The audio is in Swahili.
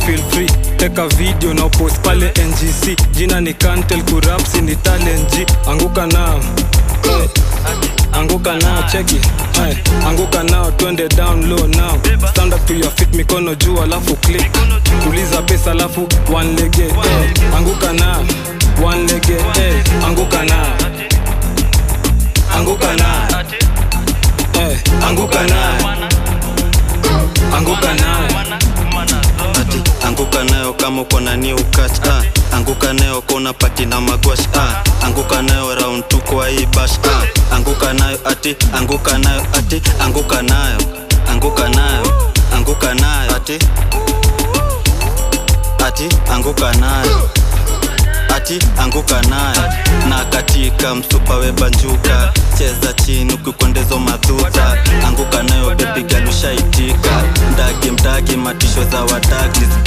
feel free teka video na upost pale ngc jina ni kantel kurapsi ni talent G. anguka nao Eh, anguka nao cheki Eh, anguka nao twende down low now stand up to your feet mikono juu alafu click tuliza pesa alafu one lege eh, anguka nao one lege eh, anguka nao anguka nao eh, anguka nao anguka nao ati anguka nayo kama uko na new catch ah. anguka nayo kona pati na magwash ah. anguka nayo round tu kwa hii bash ah. anguka nayo ati anguka nayo ati anguka nayo anguka nayo anguka nayo ati ati anguka nayo ati anguka nayo na katika msupa webanjuka cheza chini ukikwendezo madhuta anguka nayo bebigalushaitika mdagi mdagi matisho za wadagi